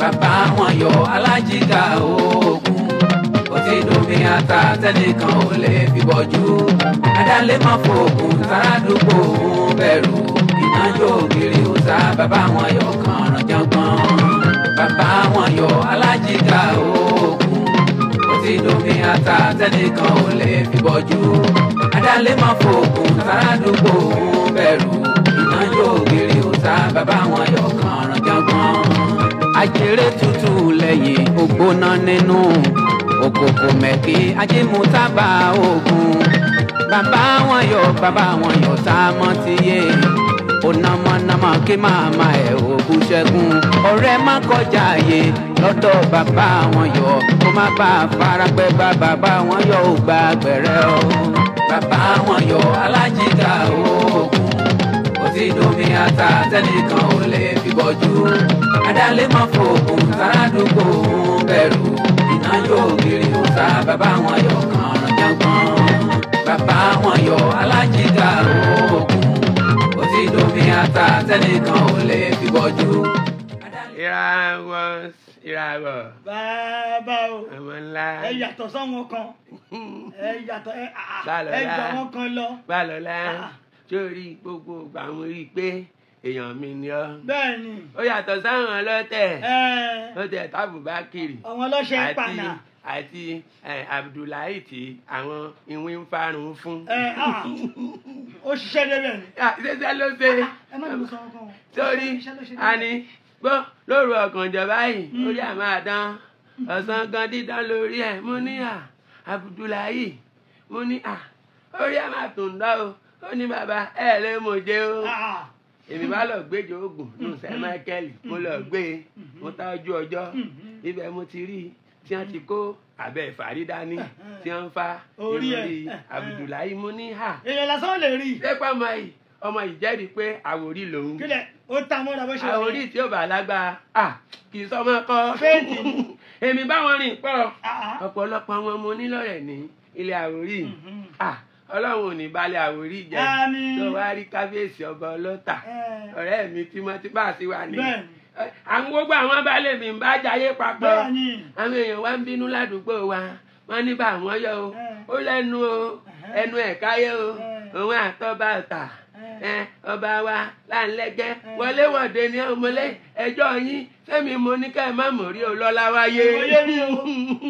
bàbá wọn yọ alájìká oògùn ó ti domi ata tẹnìkan ò lè fi bọ́jú adálé má fòògùn sáràdúgbò òun bẹ̀rù ìnájọ́ ògiri òòsà bàbá wọn yọ kànràn jọgbọ́n bàbá wọn yọ alájìká oògùn ó ti domi ata tẹnìkan ò lè fi bọ́jú adálé má fòògùn sáràdúgbò òun bẹ̀rù ìnájọ́ ògiri òòsà bàbá wọn yọ kànràn jọgbọ́n ajere tútù lẹ́yìn ògbóná nínú òkòkò mẹ́kì ajímútábà ogun bàbá wọn yọ bàbá wọn yọ sámọ́ ti yé onamọ́namọ́ kí màmá ẹ̀ ògùn ṣẹ́gun ọ̀rẹ́ má kọjá àyè lọ́dọ̀ bàbá wọn yọ kó má bá a farapẹ́ bá bàbá wọn yọ ò gba gbẹ̀rẹ́ o bàbá wọn yọ alájìká ogun ó ti domi ata tẹnìkan ò lè fi bọ́jú adálé má fòògùn sáràdúgbò òun bẹ̀rù iná yóò gírí òòsà bàbá wọn yọ kànràn jọgbọ́n bàbá wọn yọ alájìká oògùn ó ti domi ata tẹnìkan ò lè fi bọ́jú. ìràwọ̀ ìràwọ̀ bàbá o ọmọ ńlá ẹ yàtọ̀ sọ́wọ́n kan ẹ yàtọ̀ ẹ àà, Bálọ̀lá. ẹ gbà wọ́n kan lọ. Bálọ̀lá Ah. sórí gbogbo ìgbà mo rí i pé èèyàn mi ni ọ́ bẹ́ẹ̀ ni ó yàtọ̀ sáwọn ọlọ́tẹ̀ ẹ, lọ́tẹ̀ tábùbákìrì àwọn ọlọ́ṣẹ́ ń àti pànà àti eh, Abdullahi tí àwọn ìwé ń farun fún. ẹ àà, ó ṣiṣẹ́ débẹ̀ ni. Ah, ṣẹṣẹ ló ṣe ẹ má lù sọ́wọ́n kan o. sórí Iṣẹ́ ló ṣe a débẹ̀. ní gbọ́ lóru ọ̀gànjọ́ báyìí orí àmọ́ àdán ọ̀sán gan dídán lórí ẹ̀ mo ní à Abdullahi mo ní à orí àmọ́ àtúndọ́ o ó ní bàbá ẹ̀ lè mọ̀ jẹ́ o Àà, èmi bá lọ gbéjọ oògùn nù sẹ michael mo lọ gbé e mo ta ojú ọjọ́ ibẹ̀ mo ti rí i tí wọ́n ti kó abẹ ìfàrí dání tí wọ́n ń fa Orí ẹ̀. ìròrí Abdullahi mo ní hà èèyàn lásán lè rí i. lẹ́pọ̀ ọmọ yìí ọmọ yìí jẹ́rìí pé àwòrí lòun kílẹ̀ ó ta mọ́ra bó ṣe wà àwòrí yẹn. tí ó bá lágbára à kì í sọmọ kọ́ Fẹ́ẹ̀tì ni. èmi báwọn rìn pọ̀ Àà, ọ̀pọ̀lọpọ̀ wọn mo ní lọ́rẹ̀ ní ilé àwòrí mhm. à ọlọ́run ò ní balẹ̀ àwòrí jẹ́ Àmín. tó wá rí kábíyèsí ọba ọlọ́tà Ẹ, ọ̀rẹ́ mi tímọ́tí bá sí wa ní. Bẹ́ẹ̀ni. àwọn gbogbo àwọn baálé mi ń bá jayé papọ̀ bẹ́ẹ̀ ni. àwọn èèyàn wa ń bínú ládùúgbò wa wọ́n ní bá àwọn yọ o Eh. ó lẹ́nu o ẹnu ẹ̀ káyé o Eh. òun àtọ́ba ọ̀tà Eh. ẹ ọba wa láńlẹ́gẹ́ wọléwọ̀de ní ọmọlé ẹjọ́ yín sẹ́mi mo ní ká ẹ má mọ̀ rí olọ́lá wáyé Kò yé mi o.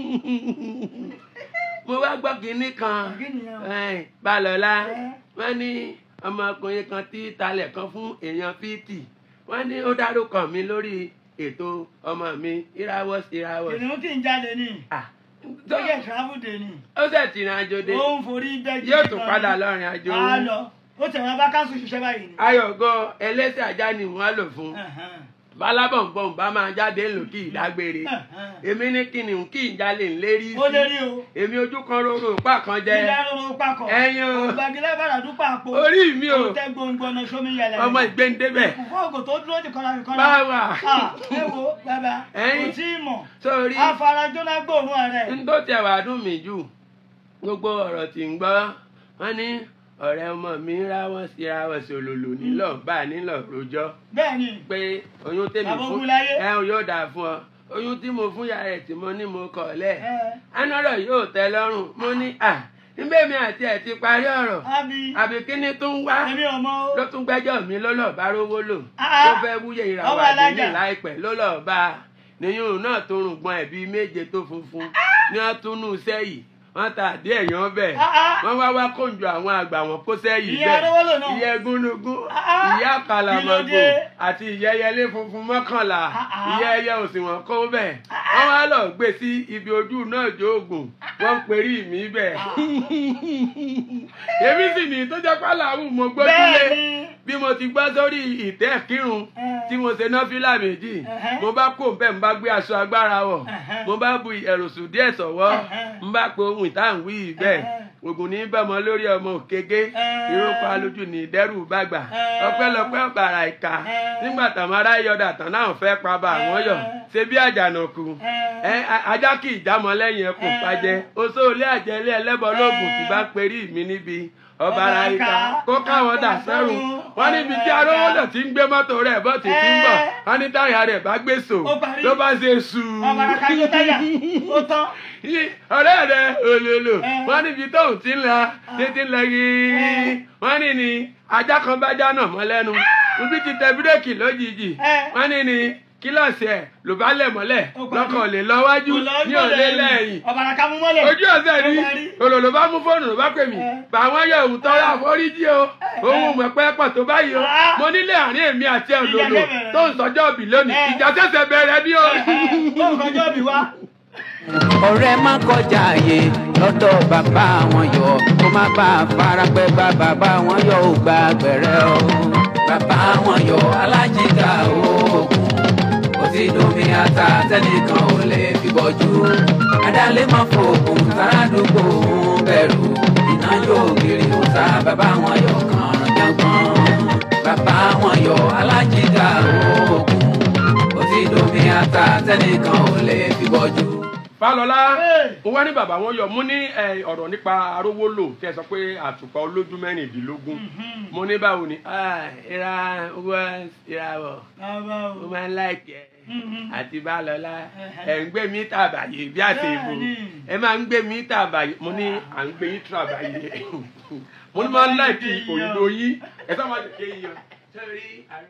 mo wá gbọ́ kínní kan Kí nìyẹn o? ẹ̀, balọ̀lá Eh. wọ́n ní ọmọkùnrin kan tí talẹ̀ kan fún èèyàn fíìtì wọ́n ní ó dárúkọ mi lórí ètò ọmọ mi ìràwọ̀ ìràwọ̀ kìnìún kì í jáde ní. Ah, tó yẹ travel day ni. ó sì ti rìn àjò dé ó ń forí bẹ́ẹ̀ yóò tún padà lọ́rin àjò á lọ ó tẹ̀ wọ́n bá káṣù ṣiṣẹ́ báyìí ni. ayọ̀gọ́ ẹlẹ́sẹ̀ ajá ni wọ́n á lò fún Ẹ̀hẹ́n. bálábọ̀nbọ̀n bá máa jáde ńlò kí ìdágbére Ẹ̀hẹ́n. èmi ní kìnìún kí ìjálè ń lérí ó lè rí sí o. èmi ojú kan rorò pa kan jẹ ilé arúgbó pakọ̀. Ẹyin o. ògbàgilẹ̀ bàrà dúpọ̀ àpò. orí mi o ó tẹ gbòǹgbòǹnà sómi yẹlẹ. ọmọ ìgbéǹdébẹ̀ fọ́ọ̀gù tó dúró ti kọ́ra kọ́ra. báwa Ah, ẹ wo bàbá Ẹyin. kò tí ì mọ̀. sórí afarajọ́nà gbòòrùn ààrẹ. n tó tẹ̀ wá dùn mí jù gbogbo ọ̀rọ̀ tí ń gbọ́ wọ́n ní ọ̀rẹ́ ọmọ mi ráwọ́ sí ráwọ́ sí olòlò nílọ̀ bá a nílọ̀ rojọ́ bẹ́ẹ̀ ni pé oyún tèmi Bàbá fún Ogunláyé. ẹ ò yóò dà fún ọ oyún tí mo fún yàrá ẹ̀ tí mo ní mo kọ̀ lẹ̀ ẹ anọ́rọ̀ yóò tẹ́ lọ́rùn mo ní à níbẹ̀ mi àti ẹ̀ ti parí ọ̀rọ̀ àbí àbí kíní tó ń wá èmi ò mọ̀ o. ló tún gbẹ́jọ́ mi ló lọ́ọ́ bá rówó lò Ah, tó fẹ́ wúyẹ ọmọ ìràwọ̀ alájà. àdéhùn láìpẹ́ ló lọ́ọ́ bá a níyùn náà tó rùngbọ̀n ẹ̀ bíi méje tó funfun ní wọ́n tún nù sẹ́yìn wọ́n ta àdé ẹ̀yàn bẹ̀ Ah, ah. wọ́n wá wá kóńjọ àwọn àgbà wọn kó sẹ́yìn Ìyá bẹ́ẹ̀ Arówólò náà. ìyá egúnnugún Ah, ah. ìyá kàlàmọ̀gbò Kí ló dé? àti ìyá ẹyẹlé funfun mọ́kànlá Ah, ah. ìyá ẹyẹ òsì wọn kó bẹ̀ wọ́n wá lọ gbé sí ibi ojú náà jóògùn wọ́n ń perí mi bẹ̀ èmi sì ní tó jẹ́ pálàwù mo gbójúlé bẹ́ẹ̀ ni. bí mo ti gbọ́ sórí ìtẹ́ kírun Eh. tí mo ṣe náfìlà méjì Ẹ̀hẹ́. mo bá kó bẹ́ẹ̀ mo bá gbé aṣọ agbára wọ̀ Ẹ̀hẹ́. mo bá bu ẹ̀rọ̀sùn díẹ̀ sọ̀wọ́ Ẹ̀hẹ́. mo bá pe ohun ìtàǹwí bẹ́ẹ̀ Ẹ̀hẹ́. ògùn ní bẹ́mọ lórí ọmọ òkèké Ẹ̀hẹ́. ìrókò alójú ní ìdẹ́rù bàgbà Ẹ̀hẹ́. ọpẹ́lọpẹ́ ọ̀bàrà ìka Ẹ̀hẹ́. nígbà táwọn ará yọdà tán náà fẹ́ pa bá àwọn yọ Ẹ̀hẹ́. ṣe bí àjànàkú Ẹ̀hẹ́. ẹ a- ajá kì í jámọ lẹ́yìn ẹkùn Ẹ̀hẹ́. pàjẹ́ oṣó ilé àjẹlé ẹlẹ́bọ lóògùn tí bá perí mi níbi ọba ara ìka kó káwọn dà sẹ́rù wọ́n níbi tí arówólò ti ń gbé mọ́tò rẹ̀ bọ́ ti ti ń bọ̀ wọ́n ní táyà rẹ̀ bá gbé so Ó parí. ló bá ṣe sùn ọmọ ara kájọ táyà ó tán Yí, ọ̀rẹ́ rẹ̀ olólo Eh. wọ́n níbi tóun ti ń lọ títí ń lọ yìí Eh. wọ́n ní ni ajá kan bá jáná mọ́ lẹ́nu ibi ti tẹ bírèkì lójijì Eh. wọ́n ní ni kílọ̀sì ẹ̀ ló bá lẹ̀ mọ́lẹ̀ Ó parí. lọ́kàn lè lọ wájú ní òlé lẹ́yìn ọmọ ara ká mú mọ́lẹ̀ ojú ọ̀sẹ̀ Ó rí parí. olòlò bá mú fóònù ló bá pè mí Eh. bàwọn yóò wù tọ́lá àforíjì o òun mọ̀ pé pọ̀ tó báyìí o Ah. mo nílé àárín èmi àti ẹ̀ Ìjà lòlò bẹ̀rẹ̀. tó ń sọjọ́ òbí lónìí Eh. ìjà ṣẹ̀ṣẹ̀ bẹ̀rẹ̀ ní o. ó kọjọ́ bí wá ọ̀rẹ́ má kọjá àyè lọ́dọ̀ bàbá wọn yọ kó má bá a fara pẹ́ bá bàbá wọn yọ ò gba gbẹ̀rẹ́ o. bàbá wọn yọ alájìká oògùn kò sí domi ata tẹnìkan ò lè fi bọ́jú. adálé má fòògùn sáràdúgbò ń bẹ̀rù iná yóò gírí òòsà bàbá wọn yọ kàn jọgbọ́n. bàbá wọn yọ alájìká oògùn kò sí domi ata tẹnìkan ò lè fi bọ́jú. Fálọlá Hey. ó wá ní bàbá wọn yọ mú ní ẹ, ọ̀rọ̀ nípa arówólò tí ẹ sọ pé àtùpà olójú mẹ́rìndínlógún mo ní báwo ni Ah, ìra owó ìràwọ̀ bàbá o ó máa ń láìkẹ́ Mhm. àti Bálọlá Ẹhẹ́. ẹ̀ ń gbé mítà àbàyè bí àti ìbò Bẹ́ẹ̀ni. ẹ máa ń gbé mítà àbàyè mo ní à ń gbé yín tura báyìí mo ní máa ń láìkí òyìnbó yín ẹ sọ máa tètè yíyan sórí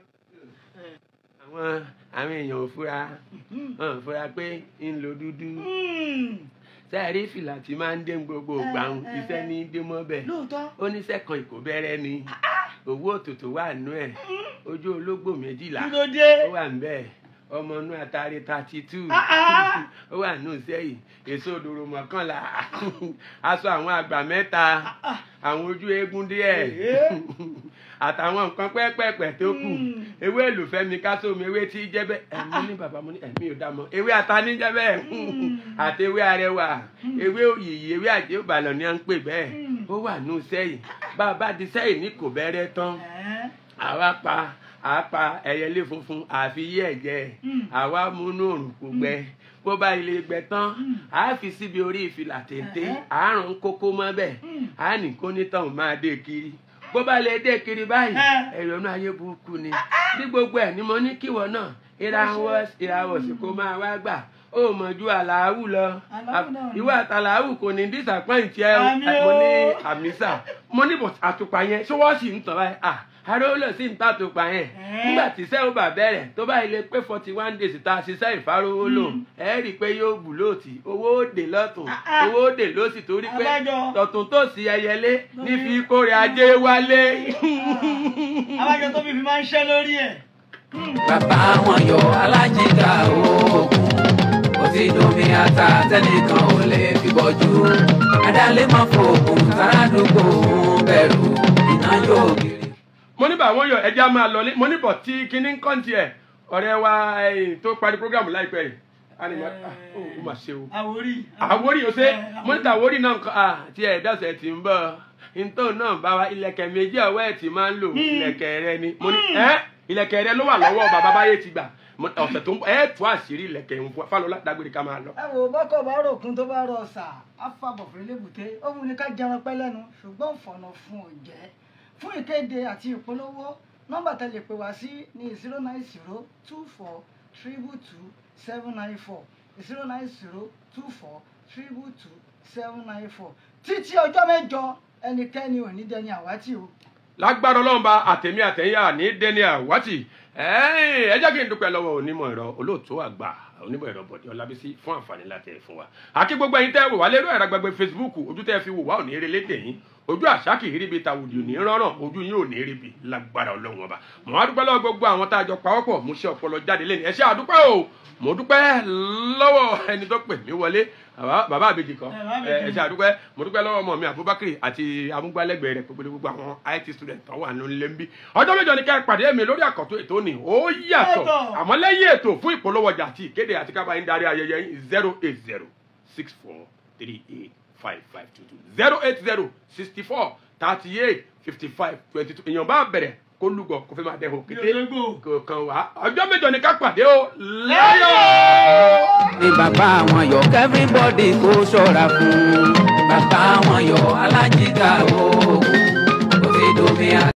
àwọn àwọn èèyàn ò fura wọn ò fura pé ń lo dúdú Mm. sẹ́ẹ̀rí fìlà tí máa ń dé gbogbo gbàùn Eh, eh, iṣẹ́ ní dé mọ́bẹ̀ lóòótọ́ ó ní sẹ́kàn ìkó bẹ́rẹ́ ni owó òtútù wà nú ẹ̀ ojú ológbò méjìlá kí ló dé ó wà ń bẹ́ẹ̀ ọmọ inú àtàrí thirty two Ah, ah. ó wà nù sẹ́yìn èso òdòrò mọ́kànlá aṣọ àwọn àgbà mẹ́ta àwọn ojú eégún díẹ̀ Eh. àtàwọn nǹkan pẹ́ẹ́pẹ́ẹ́pẹ́ tó kù Mm. ewé èlùfẹ́mi kásómi ewé tí jẹ́ bẹ́ẹ̀ ẹ̀mí ní bàbá mo ní ẹ̀mí ò dá mọ́ ewé atani jẹ́ bẹ́ẹ̀ àti ewé arẹwà ewé òyìyí ewé àjẹ́ òbàlọ̀ ni à ń pè bẹ́ẹ̀ Mm. ó wà nù sẹ́yìn bá a bá di sẹ́yìn ní kò bẹ́rẹ́ tán Ẹ́. àwa pa àá pa ẹyẹlé funfun àfi yí ẹ̀jẹ̀ Mm. àwa múnú òrùn kò gbẹ bó bá ilé gbẹ tán àá fi síbi orí ìfìlà téńté Ẹ̀hẹ́. àárùn kókó mọ́ bẹ́ẹ̀ Mm. àá ní kó nítàn máa dé kiri bó bá lè dé kiri báyìí Ẹ́. ẹ̀rọ̀nù ayé burúkú ni ní gbogbo ẹ̀ ni mo ní kíwọ náà ìràwọ̀ ìràwọ̀ sì kó máa wá gbà ó mọ̀ ju àlàáwù lọ Àlàáwù náà ni. ìwọ àtàlàáwù kò ní disappoint ẹ o Àmì mo ní o. àmísà mo ní bọ̀ àtùpà yẹn ṣé wọ́n sì ń tàn báyìí à arówólò sì ń tàtùpà yẹn Ẹ́. nígbà tí iṣẹ́ ò bá bẹ̀rẹ̀ tó bá ilé pé forty one days tá a ṣiṣẹ́ ìfarówólò ẹ rí i pé yóò bù lóòtì owó òde lọ́tún Ah, ah. owó òde lósì torí pé Abájọ. tọ̀tún tó sí ẹyẹlé ní fi kórè ajé wálé. abájọ tó fi fi máa ń ṣẹ́ lórí ẹ̀ bàbá wọn yọ alájìká oògùn kò sí domi ata tẹnìkan ò lè fi bọ́jú adálé máa fòògùn sáràdúgbò ń bẹ̀rù iná yóò kiri. mo ní bàwọn yọ ẹja máa lọlé mo ní bọ̀ tí kinní ń kọ́ńtì ẹ̀ ọ̀rẹ́ wa eh, tó parí programu láìpẹ́ yìí a ní ma ah, ó ó mà ṣe o àwórí àwórí o ṣe Ẹ́, mo ní tàwórí náà nǹkan ah tí ẹ̀ dọ̀sẹ̀ tí ń bọ̀ ntọ́ náà bá wa ilẹ̀kẹ̀ méjì ọwọ́ ẹ̀ tí máa ń lò ilẹ̀kẹ̀ rẹ ni mo ní ẹ́ ilẹ̀kẹ̀ rẹ ló wà lọ́wọ́ bàbá báyé ti gbà Mo- ọ̀sẹ̀ tó ń bọ̀ ẹ̀ tú àṣírí ilẹ̀kẹ̀ ń fún Fálọlá dágbére ká máa lọ. ẹ wò bọ́kọ̀ bá ròkun tó bá rọ ọ̀sà àfàbọ̀ fún ilébùté ó wù ní ká jẹran pẹ́ lẹ́nu ṣùgbọ́n fọ̀nà fún òjẹ́ fún ìkéde àti ìpolówó nọ́mbà tẹ́ lè pè wá sí ní zero nine zero two four triple two seven nine four zero nine zero two four triple two seven nine four títí ọjọ́ mẹ́jọ ẹnikẹ́ni ò ní dẹni àwátì o. lágbára ọlọ́run bá àtẹ̀mí àtẹ̀yà ní dẹ́ni àwátì ẹ jẹ́ kí n dúpẹ́ lọ́wọ́ onímọ̀ ẹ̀rọ olóòtú àgbà onímọ̀ ẹ̀rọ bọ̀dé ọlábísí fún àǹfààní láti ẹ̀ fún wa àti gbogbo ẹ̀yin tẹ́ wò wá lérò ẹ̀rọ agbègbè facebook ojú tẹ́ fi wò wá ò ní eré lédè yín ojú àṣà kì í ríbi tàwùdì ò ní rọrùn ojú yín ò ní ríbi lágbára ọlọ́run ọba mo wá dúpẹ́ lọ́wọ́ gbogbo àwọn tá a jọ pawọ́pọ̀ mo ṣe ọpọlọ jáde lẹ́nu ẹ ṣé àdúpẹ́ o mo dúpẹ́ lọ́wọ́ ẹni tó pè mí wọlé bàbá- bàbá àbèjì kan Ẹ, bàbá ẹ àbèjì. ẹ ṣé àdúpẹ́ mo dúpẹ́ lọ́wọ́ ọmọ mi abubakar àti amúgbálẹ́gbẹ̀ẹ́ rẹ̀ pẹ̀lú gbogbo àwọn it student tó wà nílé ń bí ọjọ́ mẹ́jọ ni ká ẹ pàdé mi lórí àkọ́tún ètò ni ó yàtọ̀ Yàtọ̀. àmọ́ lẹ́yìn ètò fún ìpolówó ọjà àti ìkéde àti kábàá yín darí ayẹyẹ yín zero eight zero six four three eight five five two two zero eight zero sixty four thirty eight fifty five twenty two èèyàn bá bẹ̀rẹ̀ kó lúgọ kó fẹ́ máa dẹ́hùn kété Yòlógbò. kò kàn wá ọjọ́ mẹ́jọ ni ká pàdé o láyọ̀. ní bàbá wọn yọ everybody kó ṣọ́ra fún bàbá wọn yọ alájìká oògùn domi ata.